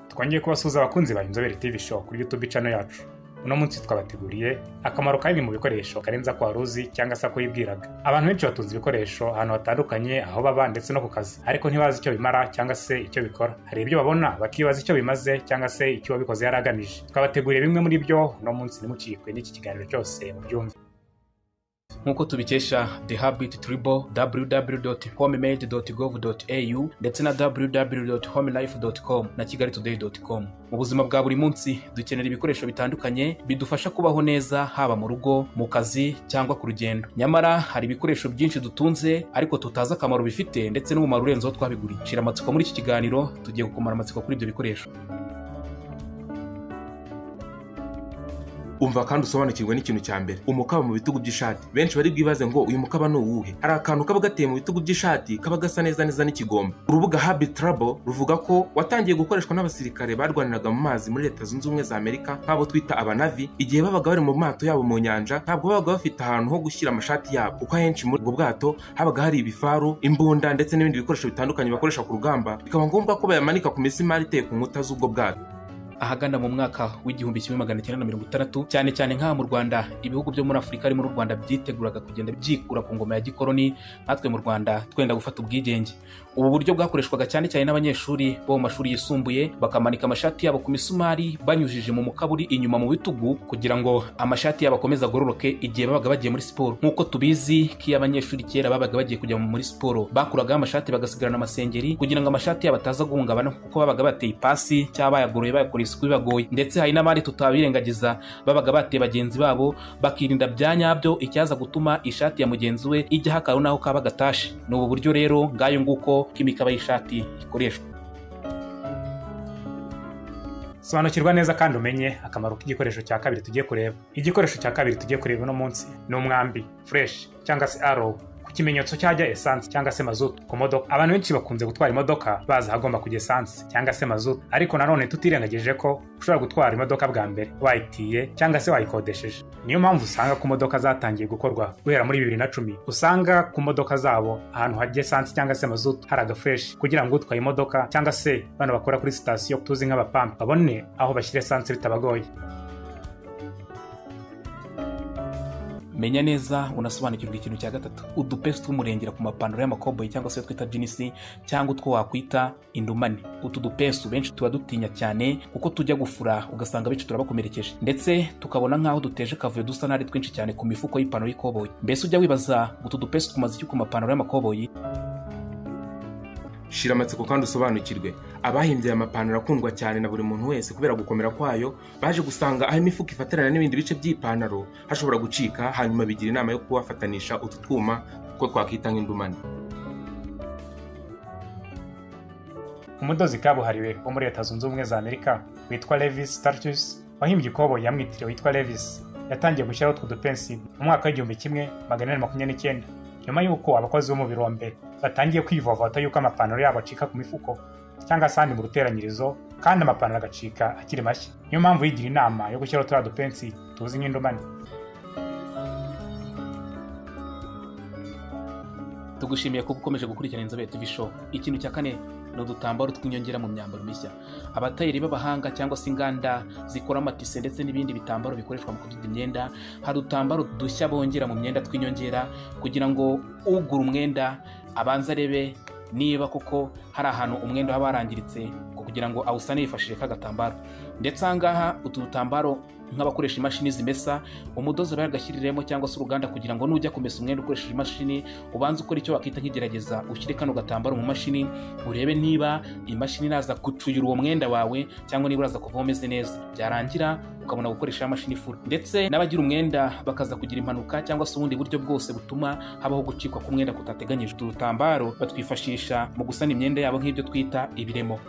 twongeye kubasuhuza abakunzi ba inzobere tv show kuri youtube channel yacu uno munsi twabateguriye akamaro ka bimwe mu bikoresho karenza ko wari uzi cyangwa se ko wibwiraga abantu benshi batunze ibikoresho ahantu hatandukanye aho baba ndetse no ku kazi ariko ntibazi icyo bimara cyangwa se icyo bikora hari ibyo babona bakibaza icyo bimaze cyangwa se icyo uwabikoze yari agamije twabateguriye bimwe muri byo uno munsi ntimucikwe n'iki kiganiro cyose mubyumve nk'uko tubikesha the habit tribo www.homemade.gov.au ndetse na www.homelife.com na kigali today.com mu buzima bwa buri munsi dukenera ibikoresho bitandukanye bidufasha kubaho neza haba mu rugo mu kazi cyangwa ku rugendo nyamara hari ibikoresho byinshi dutunze ariko tutazi akamaro bifite ndetse n'umumaro urenzeho twabiguriye shira amatsiko muri iki kiganiro tugiye gukomara amatsiko kuri ibyo bikoresho umva kandi usobanukirwe n'ikintu cya mbere umukaba mu bitugu by'ishati benshi bari bwibaze ngo uyu mukaba ni uwuhe hari akantu kaba gateye mu bitugu by'ishati kaba gasa neza neza n'ikigomba urubuga habi trabo ruvuga ko watangiye gukoreshwa n'abasirikare barwaniraga mu mazi muri leta zunze ubumwe za amerika nk'abo twita abanavi igihe babaga bari mu mato yabo mu nyanja ntabwo babaga bafite ahantu ho gushyira amashati yabo kuko ahenshi muri ubwo bwato habaga hari ibifaru imbunda ndetse n'ibindi bikoresho bitandukanye bakoresha ku rugamba bikaba ngombwa ko bayamanika ku misimari iteye ku nkuta z'ubwo bwato ahagana mu mwaka w'igihumbi kimwe magana cyenda na mirongo itandatu cyane cyane nk'aha mu rwanda ibihugu byo muri afurika harimo n'u rwanda byiteguraga kugenda byikura ku ngoma ya gikoroni natwe mu rwanda twenda gufata ubwigenge ubu buryo bwakoreshwaga cyane cyane n'abanyeshuri bo mu mashuri yisumbuye bakamanika amashati yabo ku misumari banyujije mu mukaburi inyuma mu bitugu kugira ngo amashati yabo akomeze agororoke igihe babaga bagiye muri siporo nk'uko tubizi ko iyo abanyeshuri kera babaga bagiye kujya muri siporo bakuragaho amashati bagasigarana amasengeri kugira ngo amashati yabo ataza guhungabana kuko babaga bateye ipasi cyangwa bayagoroye bayakora isuku bibagoye ndetse hari n'abandi tutabirengagiza babaga bateye bagenzi babo bakirinda bya nyabyo icyaza gutuma ishati ya mugenzi we ijyaho akantu n'aho kaba gatashe ni ubu buryo rero ngayo nguko k'imikaba y'ishati ikoreshwa sobanukirwa neza kandi umenye akamaro k'igikoresho cya kabiri tugiye kureba igikoresho cya kabiri tugiye kureba uno munsi ni umwambi fureshi cyangwa se arowu ku kimenyetso cyajya esansi cyangwa se mazutu ku modoka abantu benshi bakunze gutwara imodoka bazi ahagomba kujya esansi cyangwa se mazutu ariko nanone tutirengagije ko ushobora gutwara imodoka bwa mbere wayitiye cyangwa se wayikodesheje niyo mpamvu usanga ku modoka zatangiye gukorwa guhera muri bibiri na cumi usanga ku modoka zabo ahantu hajya esansi cyangwa se mazutu hari agafureshi kugira ngo utwaye imodoka cyangwa se bano bakora kuri sitasiyo tuzi nk'abapampa babone aho bashyira esansi bitabagoye menya neza unasobanukirwa ikintu cya gatatu udupesi tw'umurengera ku mapantaro y'amakoboyi cyangwa se twita jinisi cyangwa utwo wakwita indumane utu dupesi benshi tuba dutinya cyane kuko tujya gufura ugasanga benshi turabakomerekeje ndetse tukabona nk'aho duteje akavuyo dusa n'ari twinshi cyane ku mifuko y'ipantaro y'ikoboyi mbese ujya wibaza utu dupesi tumaze iki ku mapantaro y'amakoboyi shira amatsiko kandi usobanukirwe abahimbye aya mapantaro akundwa cyane na buri muntu wese kubera gukomera kwayo baje gusanga aho imifuka ifatirana n'ibindi bice by'ipantaro hashobora gucika hanyuma bigira inama yo kubafatanisha utu twuma kuko twakwita nk'indumane umudozi kabuhariwe wo muri leta zunze ubumwe za amerika witwa levis status wahimbye ikoboyi yamwitiriwe witwa levis yatangiye gushyiraho utwo dupensi mu mwaka w'igihumbi kimwe magana inani makumyabiri n'icyenda nyuma y'uko abakozi bo wa mbere batangiye kwivovota yuko amapantaro yabo acika ku mifuko cyangwa se ahandi mu ruteranyirizo kandi amapantaro agacika akiri mashya niyo mpamvu yigira inama yo gushyiraho turiya dupensi tuzi nk'indomani tugushimiye kuba ukomeje gukurikirana inzobere tv show ikintu cya kane ni udutambaro tw'inyongera mu myambaro mishya abatayeri b'abahanga cyangwa se inganda zikora amatise ndetse n'ibindi bitambaro bikoreshwa mu kudoda imyenda hari udutambaro dushya bongera mu myenda tw'inyongera kugira ngo ugura umwenda abanze arebe niba koko hari ahantu umwenda waba warangiritse kugira ngo awusane yifashishije k'agatambaro ndetse ahangaha utu dutambaro nk'abakoresha imashini zimesa umudozi bayagashyiriremo cyangwa se uruganda kugira ngo nujya kumesa umwenda ukoresheje imashini ubanze ukora icyo wakita nk'igerageza ushyire kano gatambaro mu mashini urebe niba imashini iraza gucuyura uwo mwenda wawe cyangwa niba uraza kuvaho umeze neza byarangira ukabona gukoresha mashini ifura ndetse n'abagira umwenda bakaza kugira impanuka cyangwa se ubundi buryo bwose butuma habaho gucikwa k'umwenda kutateganyije utu dutambaro batwifashisha mu gusana imyenda yabo nk'ibyo twita ibiremo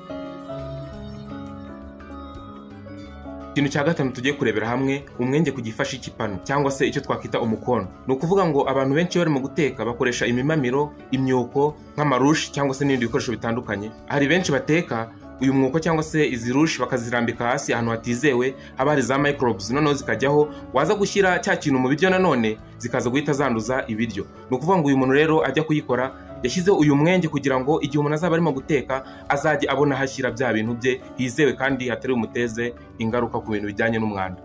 ikintu cya gatanu tugiye kurebera hamwe umwenge ku gifashi cy'ipanu cyangwa se icyo twakwita umukono ni ukuvuga ngo abantu benshi barimo guteka bakoresha imimamiro imyuko nk'amarushi cyangwa se n'ibindi bikoresho bitandukanye hari benshi bateka uyu mwuko cyangwa se izi rushi bakazirambika hasi ahantu hatizewe haba hari za microbes noneho zikajyaho waza gushyira cya kintu mu biryo nanone zikaza guhita zanduza ibiryo ni ukuvuga ngo uyu muntu rero ajya kuyikora yashyizeho uyu mwenge kugira ngo igihe umuntu azaba arimo guteka azajye abona aho ashyira bya bintu bye hizewe kandi hatari bumuteze ingaruka ku bintu bijyanye n'umwanda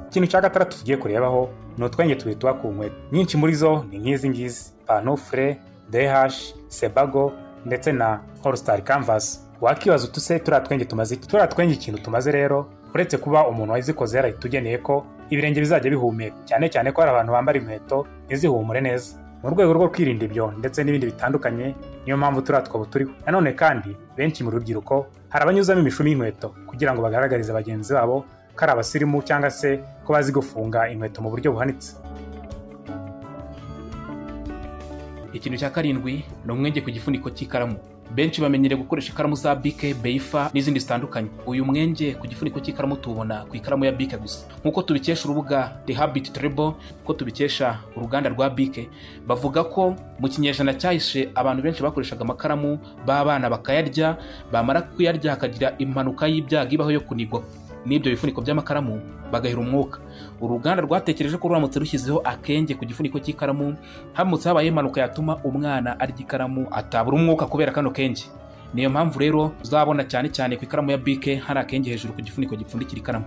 ikintu cya gatandatu tugiye kurebaho ni utwenge tubiri tuba ku nkweto nyinshi muri zo ni nk'izi ngizi panufure dehashi sebago ndetse na olusitari kanvasi wakibaza utuse turiya twenge tumaze iki turiya twenge ikintu tumaze rero uretse kuba umuntu wazikoze yarahita ugeneye ko ibirenge bizajya bihumeka cyane cyane ko hari abantu bambara inkweto ntizihumure neza mu rwego rwo kwirinda ibyo ndetse n'ibindi bitandukanye niyo mpamvu turiya twobo turiho nanone kandi benshi mu rubyiruko hari abanyuzamo imishumi y'inkweto kugira ngo bagaragarize bagenzi babo ko ari abasirimu cyangwa se ko bazi gufunga inkweto mu buryo buhanitse ikintu cya karindwi ni umwenge ku gifuniko cy'ikaramu benshi bamenyereye gukoresha ikaramu za bike beyifa n'izindi zitandukanye uyu mwenge ku gifuniko cy'ikaramu tuwubona ku ikaramu ya bike gusa nk'uko tubikesha urubuga the habit trebo ko tubikesha uruganda rwa bike bavuga ko mu kinyejana cyahise abantu benshi bakoreshaga amakaramu b'abana bakayarya bamara kuyarya hakagira impanuka y'ibyago ibaho yo kunigwa n'ibyo bifuniko by'amakaramu bagahera umwuka uruganda rwatekereje ko ruramutse rushyizeho akenge ku gifuniko cy'ikaramu haramutse habaye impanuka yatuma umwana arya ikaramu atabura umwuka kubera kano kenge niyo mpamvu rero uzabona cyane cyane ku ikaramu ya bike hari akenge hejuru ku gifuniko gipfundikira ikaramu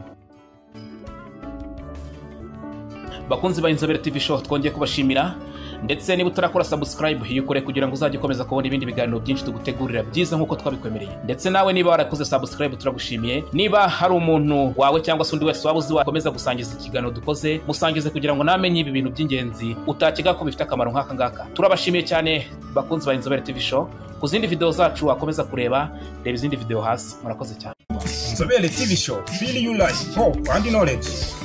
bakunzi ba inzobere tv show twongeye kubashimira ndetse niba utarakora sabusikarayibu yikore kugira ngo uzajye ukomeza kubona ibindi biganiro byinshi tugutegurira byiza nk'uko twabikwemereye ndetse nawe niba warakoze sabusikarayibu turagushimiye niba hari umuntu wawe cyangwa se undi wese waba uzi wakomeza gusangiza ikiganiro dukoze musangize kugira ngo namenye ibi bintu by'ingenzi utakeka ko bifite akamaro nk'aka ngaka turabashimiye cyane bakunzi ba inzobere tv show ku zindi videwo zacu wakomeza kureba reba izindi videwo hasi murakoze cyane inzobere tv show feel you like hope and knowledge